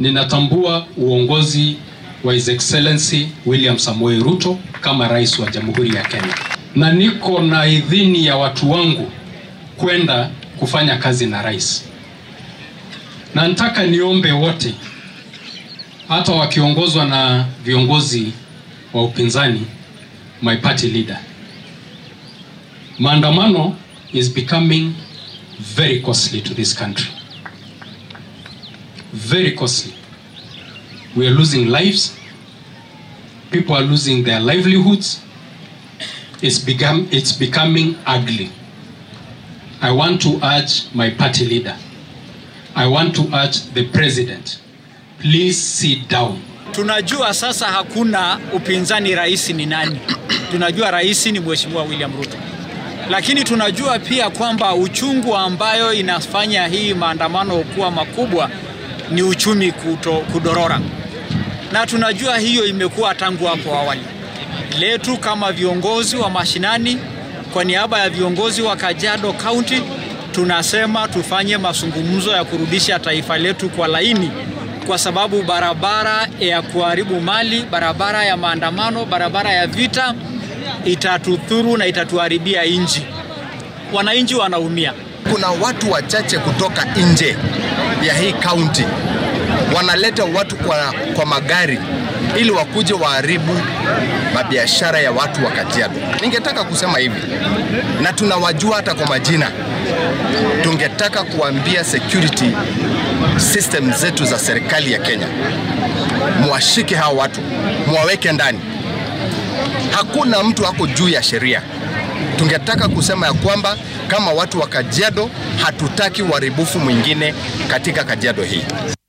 ninatambua uongozi wa His Excellency William Samoei Ruto kama rais wa Jamhuri ya Kenya, na niko na idhini ya watu wangu kwenda kufanya kazi na rais, na nataka niombe wote, hata wakiongozwa na viongozi wa upinzani, my party leader, maandamano is becoming very costly to this country very costly. We are losing lives. People are losing their livelihoods. It's become it's becoming ugly. I want to urge my party leader. I want to urge the president. Please sit down. Tunajua sasa hakuna upinzani, rais ni nani? Tunajua rais ni Mheshimiwa William Ruto, lakini tunajua pia kwamba uchungu ambayo inafanya hii maandamano kuwa makubwa ni uchumi kuto, kudorora, na tunajua hiyo imekuwa tangu hapo awali. Letu kama viongozi wa mashinani, kwa niaba ya viongozi wa Kajiado County, tunasema tufanye mazungumzo ya kurudisha taifa letu kwa laini, kwa sababu barabara ya kuharibu mali, barabara ya maandamano, barabara ya vita itatudhuru na itatuharibia nchi. Wananchi wanaumia. Kuna watu wachache kutoka nje ya hii kaunti wanaleta watu kwa, kwa magari ili wakuje waharibu mabiashara ya watu wa Kajiado. Ningetaka kusema hivi, na tunawajua hata kwa majina. Tungetaka kuambia security system zetu za serikali ya Kenya, mwashike hawa watu, mwaweke ndani. Hakuna mtu ako juu ya sheria. Tungetaka kusema ya kwamba kama watu wa Kajiado hatutaki uharibifu mwingine katika Kajiado hii.